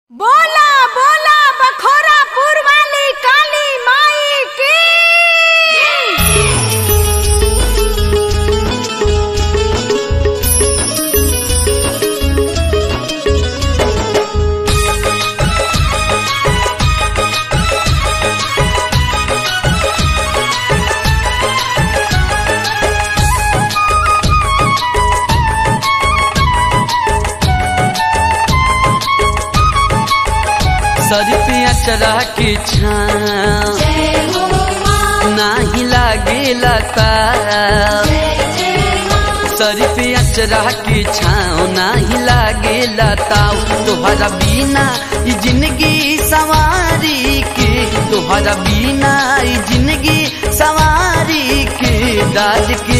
बोला बोला बखोरापुर वाली काली माई की सर पे अचरा के छाँव नाही लागेला ताव सर पे अचरा के छाँव नाही लागेला ताव तोहरा बिना ई जिंदगी सवारी के तोहरा बिना ई जिंदगी सवारी के दाद के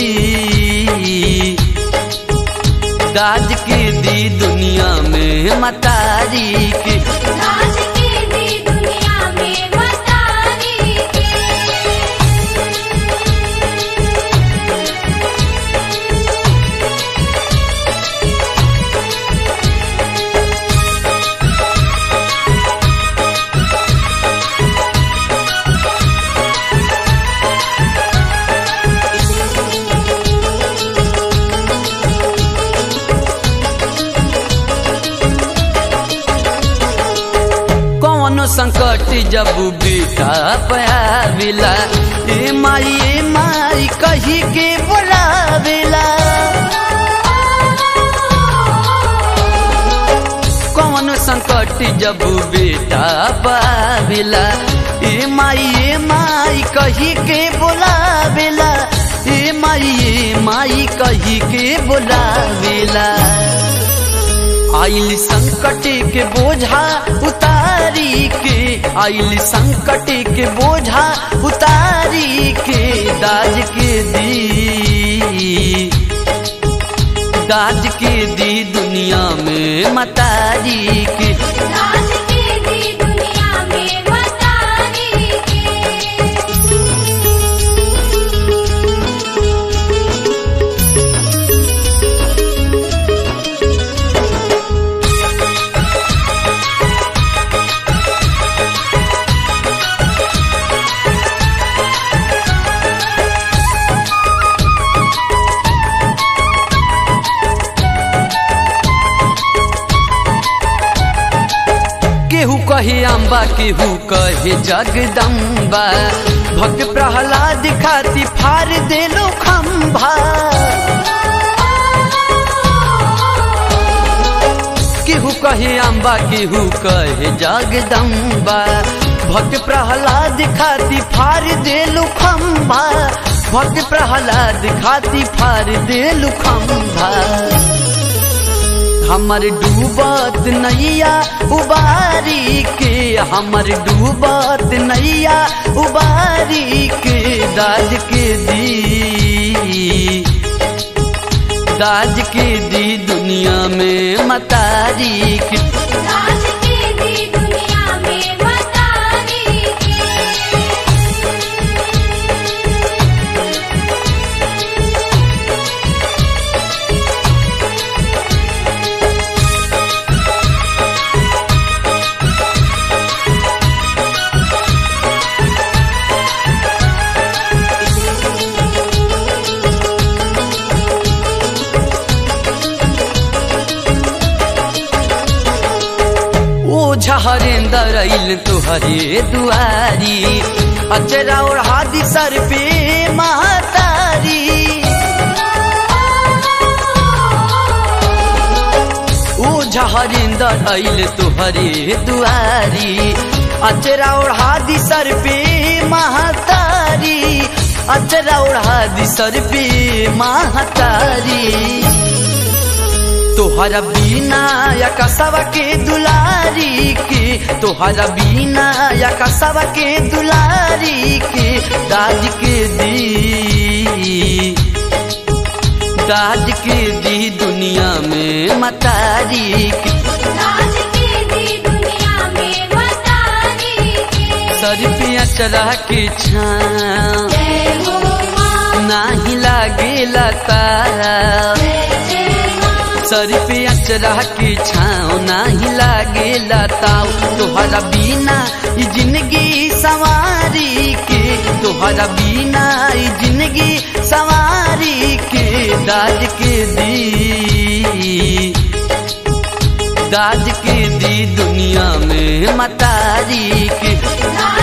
दी दाज के दी दुनिया में मतारी के राज की दी दुनिया में मतारी के कौनो संकट जब बेटा पाविला ए माई ए माई कही के बोलावेला कौनो संकट जब बेटा पाविला ए माई ए माई कही के बोलावेला ए माई ए माई कही के बोलावेला आइल संकट के बोझा उतारी के आइल संकट के बोझा उतारी के दाज के दी दाज के दी दुनिया में मतारी के राज की दी दुनिया में मतारी के केहू कहे अम्बा केहू कहे जगदम्बा भक्त प्रहलाद खाती फार देलो खम्भा केहू कहे अम्बा केहू कहे जगदम्बा भक्त प्रहलाद खाती फार देलु खम्भा भक्त प्रहलाद खाती फार देलु खम्भा हमर डूबत नैया उबारी के हमर डूबत नैया उबारी के दाज के दी दाज के दी दुनिया में मतारी के राज की दी दुनिया में मतारी के ओ झहरेंदर अइल तुहरे दुआरी अचरा ओढ़ा दी सर पे महतारी ओ झहरेंदर अइल तुहरे दुआरी अचरा ओढ़ा दी सर पे महतारी अचरा ओढ़ा दी सर पे महतारी तोहरा बीना या कसवा के दुलारी के तोहरा बीना या कसवा के दुलारी के दाज के दी दाज के दी दुनिया में मतारी के राज की दी दुनिया में मतारी के सर पे अचरा के छाँव जय हो माँ नाही लागेला तारा जय जय माँ सर पे अचरा के छाँव नाही लागे लताओ तोहरा बिना ई जिंदगी सवारी के तोहरा बिना ई जिंदगी सवारी के दाज के दी दाज के दी दुनिया में मतारी के लाज